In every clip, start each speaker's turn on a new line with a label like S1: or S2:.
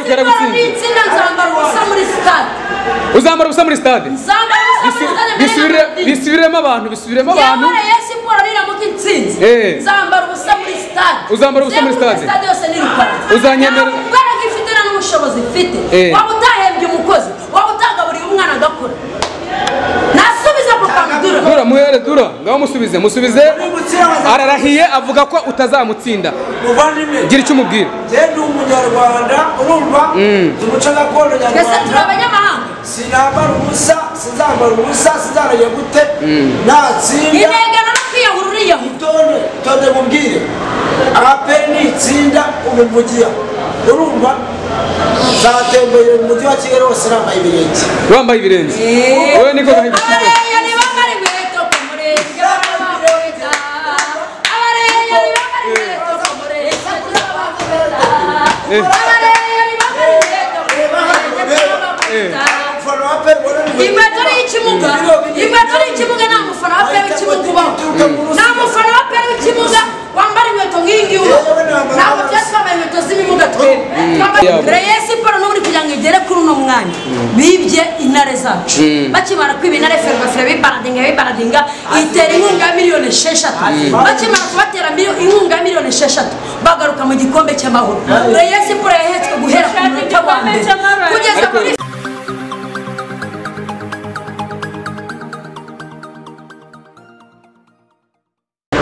S1: byaragutsinze
S2: n'itsinda nzambara ubusa muri sitade
S1: uzambara ubusa muri stade
S2: nzambara ubusa muri sitade mbere na
S1: Bisubire-
S2: medini
S1: bisubiremo abantu bisubiremo abantu
S2: yamara ya siporo niramuka intsinzi
S1: Eh.
S2: nzambara ubusa muri sitade
S1: Uzambara ubusa muri
S2: Nzenguruka
S1: stade.
S2: stade yose nirukana
S1: Uzanyemera-
S2: kubera ko ifite nta n'ubushobozi ifite
S1: Eh.
S2: waba utahembye umukozi waba utagaburiye umwana agakura nasubiza ku kamudura
S1: dura muhere dura ngaho musubize musubize ararahiye avuga ko utazamutsinda
S3: muvandimwe
S1: gira icyo umubwira
S3: njyewe ndi umunyarwanda urumva nzi umuco gakondo
S2: twese turi
S3: nyarwanda
S2: abanyamahanga
S3: sinambara ubusa sinzambara ubusa sinzarajya gute natsinda
S2: inengano no kwiyahura uriyahura
S3: itonde itonde mubwire aperi nitsinda umuvugiya urumva nzatembera mu mujyi wa kigali hose nambaye ibirenge
S1: wambaye ibirenge wowe niko gahinda cyane
S2: abareya ntibambara inkweto ku murenge barabakubita abareya ntibambara inkweto ku murenge barabakubita abareya ntibambara inkweto ku murenge barabakubita
S3: umufana wa aperi
S2: inkweto ni ikimuga inkweto ni ikimuga nta mufana wa peri w'ikimuga ubaho nta mufana wa peri w'ikimuga wambara inkweto nk'iyi ngiyi ubaho ntabwo byose twambaye inkweto z'ibimuga twebwe twambaye reyo siporo n'ubundi kugira ngo igere kuri uno mwanya bibye intare zacu bakimara kwiba intare ferwafe bibaradinga bibaradinga itera inkunga ya miliyoni esheshatu bakimara kubatera miliyo- inkunga ya miliyoni esheshatu bagaruka mu gikombe cy'amahoro reyo siporo yahetswe guhera ku munota wa mbere kugeza
S1: Ariko-
S2: kuri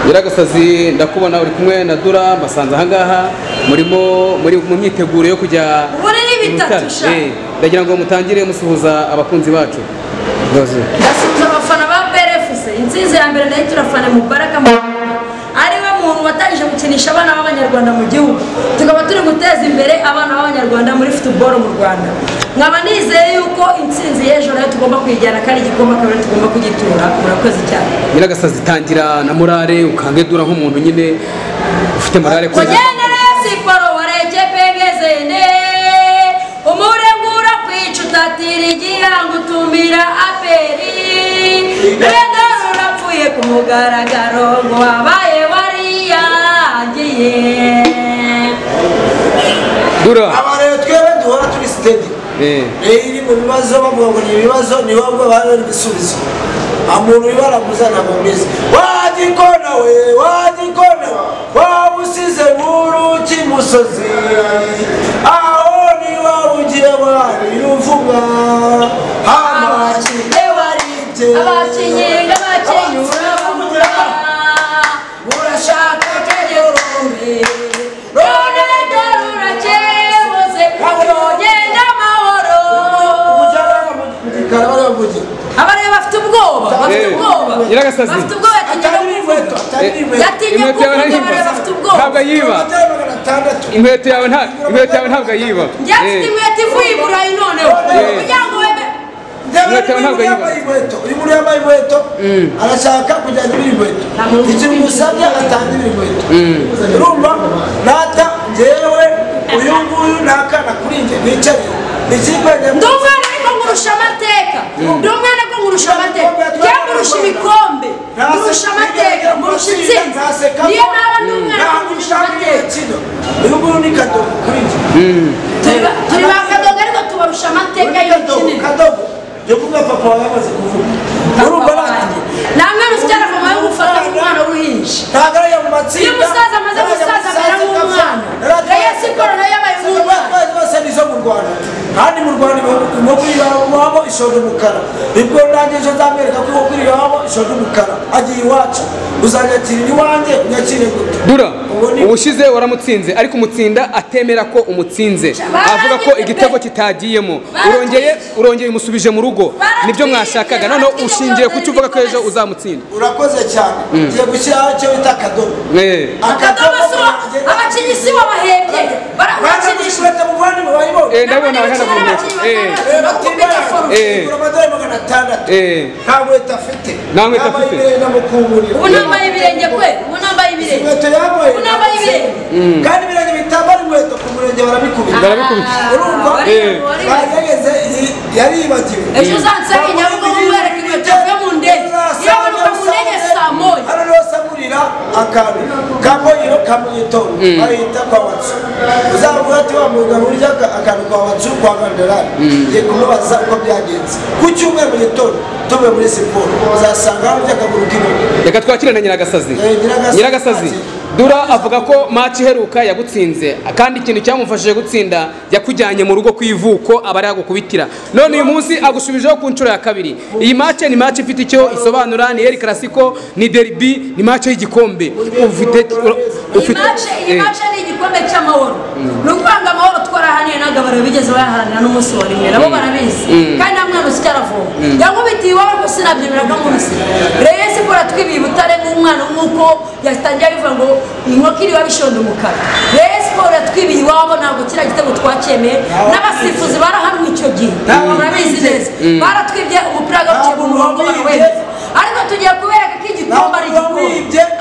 S1: nyiragasazi ndakubona uri kumwe na dura mbasanze ahangaha murimo muri mu myiteguro yo kujya
S2: Muri ni
S1: mu
S2: bitatu
S1: bitaro.
S2: sha.
S1: Eh, ndagira ngo mutangire musuhuza abakunzi bacu Mbabazi.
S2: ndasuhuza abafana ba brfc intsinzi ya mbere nayo turafana mubaraka ari we muntu watangije gukinisha abana b'abanyarwanda mu gihugu tukaba turi guteza imbere abana b'abanyarwanda muri futuboro mu rwanda nkaba nizeye yuko intsinzi y'ejo nayo tugomba kuyijyana kandi igikoma kabiri tugomba kugitura murakoze cyane
S1: nyiragasazi tangira na morale ukange dura nk'umuntu nyine ufite morale ko
S2: kugendera siporo wareke pegezene umurengura kwica utatira igihango utumira aperi bedoro urapfuye ku mugaragaro ngo wabaye wariyangiye
S1: dura
S3: aba rero twebwe duhora turi sitedi
S1: Eh.
S3: rero iri mu bibazo bavuga ngo ni ibibazo ni wowe bari ibisubizo umuntu wibara gusa ntabwo mbizi wagikona we wagikona we waba usize buruki musozi aho niba ugiye wari uvuga hamaki
S2: abakinnyi waribye abakinnyi abakinyura bumura
S3: urashaka
S2: tegurumbi none dore urakebuze ugenda amahoro
S3: umujyanama mu gikari baravugira
S2: abariya bafite ubwoba bafite
S1: Eh,
S2: ubwoba
S1: nyiragasazi.
S2: bafite ubwoba yatinye
S3: atari n'inkweto atari
S1: Eh,
S3: n'inkweto
S2: yatinye
S1: inkweto yawe
S2: kuvuga abariya
S1: ntiyiba
S2: bafite
S1: ntabwo
S2: ubwoba
S1: ayiba
S3: amadorari magana atandatu
S1: inkweto yawe nta inkweto yawe ntabwo ayiba
S2: njye mfite
S1: Eh,
S2: inkweto ivuye i burayi noneho
S3: Eh.
S2: kugira ngo webe
S3: Inkweto ntabwo yambaye inkweto uyu muntu yambaye inkweto arashaka kujyana ibiri inkweto iki bimusabye atanga ibiri inkweto urumva nata njyewe uyu nguyu ni akana kuri njye nicaye ni ikipe
S2: ndi umwana ariko nkurusha amateka ndi umwana ariko nkurusha amateka njye nkurusha ibikombe nkurusha amateka nkurusha intsinzi niyo naba ndi umwana ariko nkurusha amateka
S3: uyu nguyu ni kadogo kuri njye
S2: Turi ba- turi ba kadoga ariko tubarusha amateka
S3: Uri kadogo
S2: y'ibikinini
S3: kadogo jya kuvuga papa wawe yamaze kuvuga urumva nanjye
S2: nta mwana ufite aravoma yo gufata umwana w'uruhinja
S3: ntabwo ariyo mu matsinda
S2: Iyo umusaza amaze gusaza amera nk'umwana. Reyo siporo nayo yabaye nk'umwana.
S3: zose nizo mu rwanda kandi mu rwanda ibihugu- ibihugu iwabo iwabo ishoje umukara nibwo nanjye ejo nzamwereka ko ibihugu iwabo ishoje umukara agiye iwacu uzanyakirira iwanjye unyakire gute
S1: dura
S3: ubu ni
S1: ubushize waramutsinze ariko umutsinda atemera ko umutsinze avuga ko igitego kitagiyemo urongeye urongeye umusubije mu rugo nibyo mwashakaga noneho ushingiye ku cyo uvuga ko ejo uzamutsinda
S3: urakoze cyane ugiye gushyiraho icyo bita akadomo
S1: Eh,
S2: akadomo si wa abakinnyi si wa bahembye
S3: barakinisha
S2: barabakinisha
S3: uretse muvandimwe barimo
S1: eh, ndabona abahanagurwa Eh,
S3: rero atibaye
S1: Eh.
S3: igura amadorari magana atandatu
S1: Eh.
S3: nta nkweto afite
S1: Nta nkweto
S3: Yambaye
S1: afite.
S3: ibirenge amukungurira
S2: ubu nambaye ibirenge kwe ubu nambaye ibirenge
S3: inkweto yambaye
S2: Ubu nambaye ibirenge.
S3: kandi ibirenge bitambara inkweto ku murenge barabikubira
S1: barabikubita.
S2: Ah,
S3: urumva
S2: wari-
S1: Eh.
S2: wari-
S3: barageze yaribagiwe
S2: ejo uzansanga inyabugo nkwereka inkweto yavuye mu ndege iramanuka mu ndege saa moya
S3: hano niho asamurira akantu ka boyiro ka mu gitondo bahita kwa watsu uzavuga ati wa mugabo urya aka- akantu kwa watsu kwa gandorari ugiye kumubaza uko byagenze ku cyumweru mu gitondo tuvuye muri siporo uzasanga harurya akaguru k'intoki
S1: reka twakire na nyiragasazi
S3: Eh, Nyiragasazi.
S1: nyiragasazi dura avuga ko maci iheruka yagutsinze kandi ikintu cyamufashije gutsinda yakujyanye mu rugo ku ivuko aba ari agukubitira none uyu munsi agushubijeho ku nshuro ya kabiri iyi maci ni maci ifite icyo isobanura ni eri karasiko ni deribi ni maci y'igikombe ufite
S2: iyi
S1: ufite
S2: mace iyi
S1: eh,
S2: mace ni igikombe cy'amahoro ni ukuvuga ngo amahoro twarahaniye n'agabariro bigeze bayaharanira n'umunsi wa rimwe nabo barabizi kandi nta mwana usya aravoma yamubitiye iwabo gusa nabyemera ko amubise rero siporo twibiye ubutare nk'umwana nk'uko yatangiye abivuga ngo inkoko iriho abishonda umukara rero siporo yatwibiye iwabo ntabwo kiriya gitego twacyemeye n'abasifuzi barahanwe icyo gihe murabizi neza baratwibye umupira w'agaciro mu murongo barawemeza ariko tugiye kubereka ko igikombe ari igikombe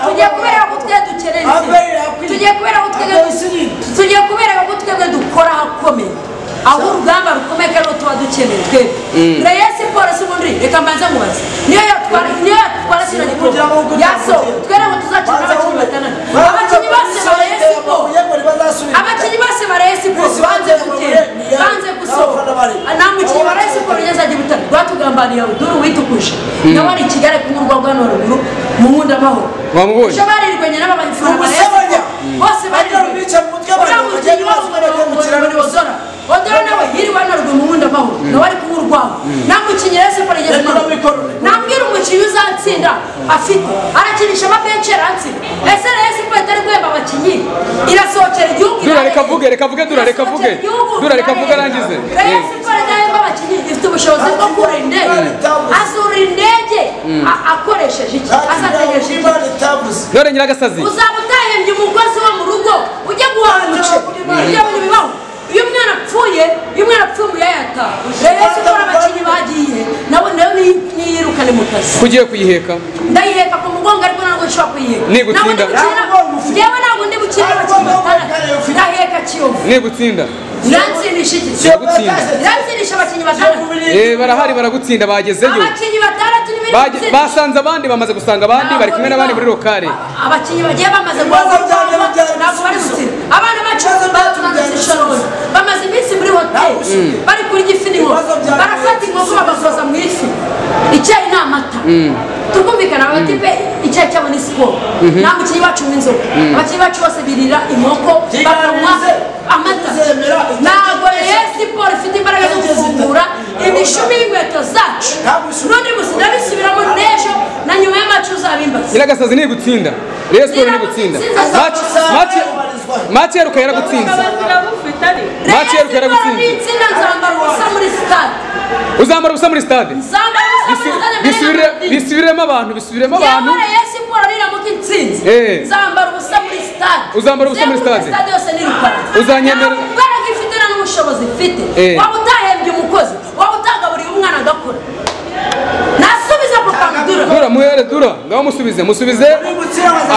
S2: tugiye kubereka ko twe dukeneye intsinzi. tugiye kubera ko twebwe tugiye kubera ko twebwe dukora ahakomeye aho urugamba rukomeye kandi aho tuba dukeneye twebwe reyo siporo si ubundi reka mbanze mubaze niyo yatwara niyo yatwara kino gikombe yaso twere ngo tuzakina n'abakinnyi batandatu abakinnyi bose ba reyo siporo abakinnyi bose ba Rayon Sports banze gutera banze gusohoka nta mukinnyi wa Rayon Sports ugeze ajya ibitaro rwatugambaniye ruduru witukuje nawe ari i Kigali kumurwa rwano ruguru mu nkunda amahoro
S1: Wamubonye?
S2: barirwanye n'abafana ba Rayon Sports bose barirwanye
S3: Bica mu mutwe
S2: uriya
S3: abantu
S2: mukinnyi
S3: bagiye baza bajya mu kiraro.
S2: wabo odora odora nawe yiriwe narwe mu nkunda amahoro nawe ari kumurwaho nta mukinnyi Rayon Sports igeze
S3: Reka
S2: kumurwaho
S3: nabikore.
S2: nambwira umukinnyi uzatsinda afite arakinisha amabenshi yaratsinda ese Rayon Sports itari guhemba abakinnyi irasohokera igihugu
S1: Dura reka avuge, reka avuge, Dura reka avuge. Dura reka avuge arangize.
S2: Rayon Sports idahemba abakinnyi ifite ubushobozi bwo kurira indege azura indege a- akoresheje iki azategereje iki
S1: none nyiragasazi
S2: uzaba utahembye umukozi wo mu rugo ujya guhaha umuceri ibyo bintu bibaho iyo umwana apfuye iyo umwana apfuye mu yayata rero siporo abakinnyi bagiye nabo nayo ni- niyirukane mu kazi
S1: kugiye kuyiheka
S2: ndayiheka ku mugongo ariko ntabwo nshobora kuyiheka
S1: Nigutsinda.
S2: Ntabwo ndi gukina- njyewe ntabwo ndi gukina abakinnyi batandatu ndaheka kiyovu
S1: nigutsinda
S2: iransindisha iki iransindisha abakinnyi batandatu
S1: Eh, barahari baragutsinda bagezeyo
S2: abakinnyi batandatu ni biri
S1: Bage-
S2: gutsinda.
S1: basanze abandi bamaze gusanga abandi bari kumwe n'abandi muri lokale
S2: abakinnyi bagiye bamaze
S3: Ibibazo byanjye byari
S2: ntabwo bari gutsinda abana bacu
S3: Ibibazo byanjye
S2: batanze
S3: byari
S2: ishoroni bamaze iminsi muri hoteli bari kurya ifi n'inkoko
S3: Ibibazo byanjye
S2: barafata inkoko bagasoza mu ifi icyayi ni amata tukumvikana abatipe icyayi cyabo ni siporo nta mukinnyi wacu w'inzoga abakinnyi bacu bose birira inkoko bakanywa
S3: Kiganze,
S2: amata
S3: zemera icyo
S2: ntabwo
S3: cyose.
S2: rero siporo ifite imbaraga zo
S3: Igeze
S2: gufungura
S3: ita-
S2: imishumi y'inkweto zacu
S3: Ntabwo ishuri-
S2: none gusa ndabisubiramo n'ejo na nyuma y'amacu uzabimbaza
S1: nyiragasazi nigutsinda rayon siporo nigutsinda Match- match- match iheruka yaragutsinze Match iheruka yaragutsinze
S2: itsinda nzambara ubusa muri sitade
S1: uzamara ubusa muri stade
S2: nzambara ubusa muri
S1: Bisu-
S2: sitade
S1: bisubire- bisubiremo abantu bisubiremo abantu
S2: yamara ya siporo niramuka itsinze
S1: Eh.
S2: nzambara ubusa muri sitade
S1: Uzambara ubusa muri
S2: Nzenguruka
S1: stade.
S2: yose nirukana
S1: Uzanyemera-
S2: Nta mbaraga ifite nta n'ubushobozi ifite
S1: Eh.
S2: waba utahembye umukozi waba utagaburiye umwana agakora nasubiza papa mdura
S1: dura muhere dura ndabamusubize musubize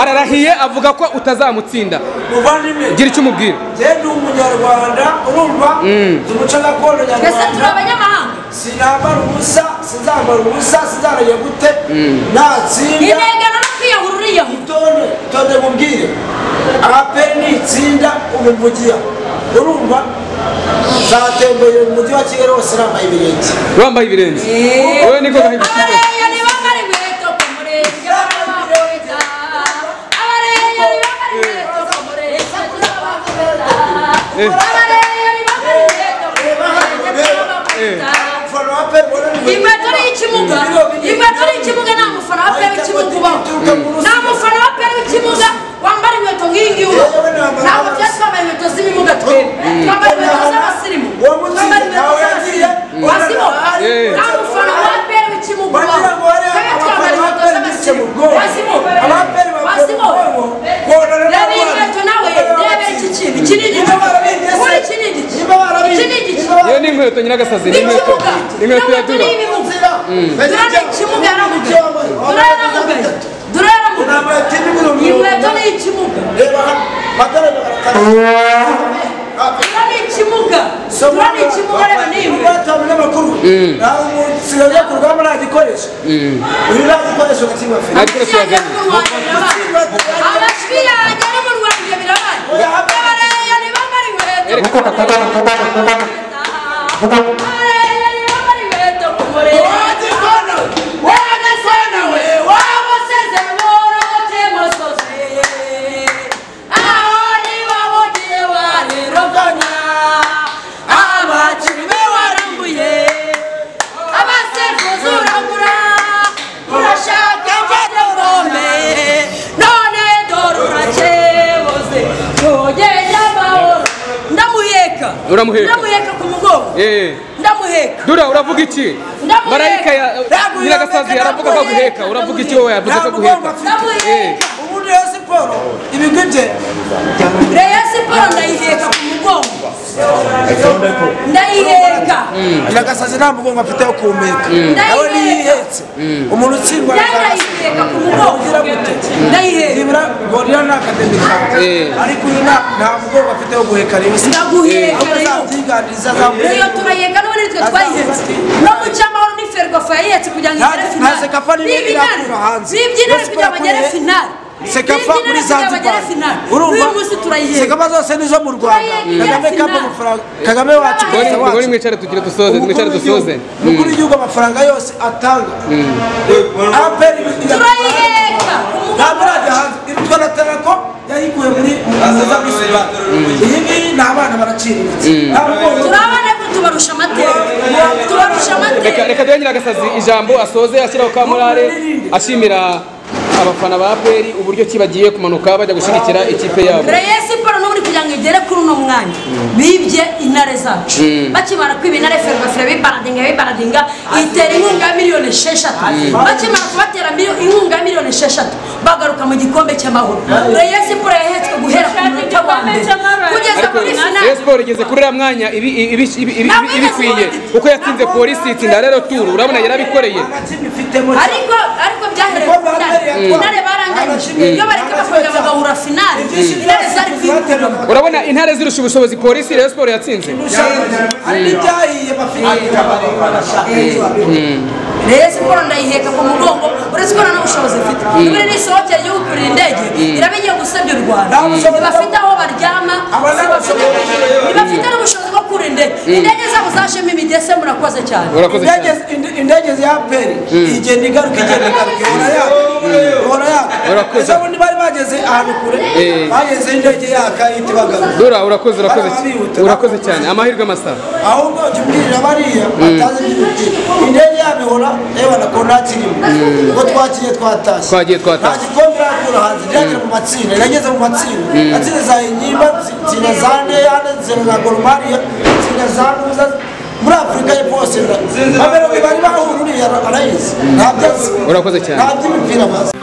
S1: ararahiye avuga ko utazamutsinda
S3: muvandimwe
S1: gira icyo umubwira
S3: njye ni umunyarwanda urumva nzi umuco gakondo
S2: twese turi
S3: nyarwanda
S2: abanyamahanga
S3: sinambara ubusa sinzambara ubusa sinzarajya gute natsinda
S2: inengano no kwiyahura uriyahura
S3: itonde itonde mubwire aperi nitsinda umuvugiya urumva nzatembere mu mujyi wa kigali hose nambaye ibirenge
S1: wambaye ibirenge wowe niko gahibutse
S2: abareya ni bambara inkweto ku murenge barabakubita abareya ni bambara inkweto ku murenge turabakubita abareya ni bambara inkweto ku murenge turabakubita
S3: umufana wa aperi
S2: inkweto ni ikimuga inkweto ni ikimuga nta mufana wa peri w'ikimuga ubaho nta mufana wa peri w'ikimuga wambara inkweto nk'iyi ngiyi ubaho ntabwo byose twambaye inkweto z'ibimuga twebwe twambaye inkweto z'abasirimu twambaye inkweto z'abasirimu wasibo nta mufana wa peri w'ikimuga
S3: wagira ngo
S2: ubaho
S3: wareba abafana ba aperi bice mu bwonko abaperi bavuye mu bwonko konora
S2: inkweto nawe rebera iki kintu iki ni igiki kuri iki ni igiki iki ni igiki
S1: yewe ni inkweto nyiragasazi ni inkweto
S2: n'ikimuga
S1: ni inkweto ya dura
S2: durana ikimuga yaramugaye durana yaramugaye durana yaramugaye inkweto ni ikimuga durana ikimuga durana ikimuga reba ni inkweto
S1: nta gikoresho yazanye
S2: amajwi yanjye ari mu rwanda birabaye abarayani bambara inkweto ku murenge abarayani bambara inkweto ku murenge
S1: Uramuheka.
S2: ndamuheka ku mugongo
S1: Eh.
S2: ndamuheka
S1: dura uravuga iki
S2: Ndamuheka.
S1: marayika ya
S3: Ndamuheka,
S1: nyiragasazi yaravuga ko aguheka uravuga iki wowe yavuze ko
S3: Ntabwo
S1: aguheka
S3: ugomba
S2: gufite.
S1: Eh.
S3: ubundi rero siporo ibigwi bye
S2: reyo siporo ndayiheka ku mugongo ndayiheka
S3: iragasazi nta mugongo afite wo kumeka nawe niyihetse umuntu utsindwa na
S2: nayo
S3: Iragasazi.
S2: ndayiheka ku mugongo
S3: ugira gute
S2: ndayiheka
S3: nibura gorira ni akademi kawe
S1: Eh.
S3: ariko uyu nta- nta mugongo afite wo guheka rero si
S2: ndaguheka reyo
S3: azabyiganiriza
S2: reyo
S3: azamuheka
S2: turayiheka n'ubu nitwe twayihetse no mu cyamahoro ni ferwafa yayihetse kugira ngo igere
S3: Ntaze-
S2: finale
S3: ntaze kapfa n'ibindi yakura hanze.
S2: n'ibyinare
S3: Rayon
S2: kugira ngo
S3: Sports
S2: agere
S3: yakuye-
S2: finale
S3: sekafa muri zanzibar
S2: uyu munsi turayiheka
S3: sekama zose nizo mu rwanda
S2: Turayiheka,
S3: kagame
S2: yes,
S3: kapa
S2: na.
S3: amafaranga kagame wacu
S2: Turayiheka.
S3: perezida
S1: Ngori- ngori
S3: wacu
S1: mwicare tugire dusoze
S3: Umukuru
S1: mwicare
S3: w'igihugu-
S1: dusoze
S3: umukuru w'igihugu amafaranga yose atanga aperi
S2: turayiheka
S3: ntabwo urajya hanze iri twara terako yayikuye muri azaza muri sudani iyi ngiyi ni abana baraciriritse nta mugongo
S2: turabona ko tubarusha amateka tubarusha amateka
S1: reka reka duhe nyiragasazi ijambo asoze ashyiraho ka morale ashimira abafana ba aperi uburyo ki bagiye kumanuka bajya gushyigikira ikipe yabo
S2: Rayon Sports n'ubundi kugira ngo igere kuri uno mwanya bibye intare zacu bakimara kwiba intare ferwafire bibaradinga bibaradinga itera inkunga ya miliyoni esheshatu bakimara kubatera miliyo- inkunga ya miliyoni esheshatu bagaruka mu gikombe cy'amahoro Rayon Sports yahetswe guhera ku munota wa mbere kugeza
S1: ariko
S2: kuri
S1: Rayon
S2: finale
S1: Sports igeze kuri uriya mwanya ibi- ibi- ibi- ibi- ibi- ibikwiye kuko yatsinze polisi itsinda rero turu urabona yarabikoreye
S3: agatsima ifitemo
S2: ariko ariko byahereye ku finale finale baranganyije iyo bareka bafunga bagahura finale intare zari kwiruka
S1: urabona intare zirusha ubushobozi polisi Rayon Sports yatsinze
S3: hari n'ibyahiye bafite
S2: Rayon Sports ndayiheka ku mugongo uretse ko nta n'ubushobozi mfite muri n'isohokeye yo gukurira indege iraba igiye gusebya u Rwanda
S3: Nta bushobozi
S2: ntibafite aho baryama
S3: Aba ni
S2: ntibafite-
S3: abashobozi.
S2: ntibafite n'ubushobozi bwo gukurira indege indege zabo zashemo imigese murakoze cyane
S1: urakoze
S3: Indege-
S1: cyane
S3: ind- indege za peri igenda igaruka igenda igaruka ihora yaka ihora yaka
S1: Urakoze.
S3: ejo bundi bari bageze ahantu kure
S1: Eh.
S3: bageze indege yaka ihita ibagaruka
S1: dura urakoze urakoze cyane urakoze cyane amahirwe amasaha
S3: ahubwo jya ubwirira bariya batazi iby'umuti indege yabo ihora yabona ko nta kirimo ubwo twakiye twatashye
S1: Twagiye twatashye.
S3: nta gikombe irakura hanze iragera mu matsinda irageze mu matsinda matsinda za inyimba tsinda za neyane tsinda za goromariya tsinda za nuza muri afurika y'epfo hose bari bahururiye arayizi nta byatsi
S1: Urakoze cyane.
S3: nta by'imipira bazi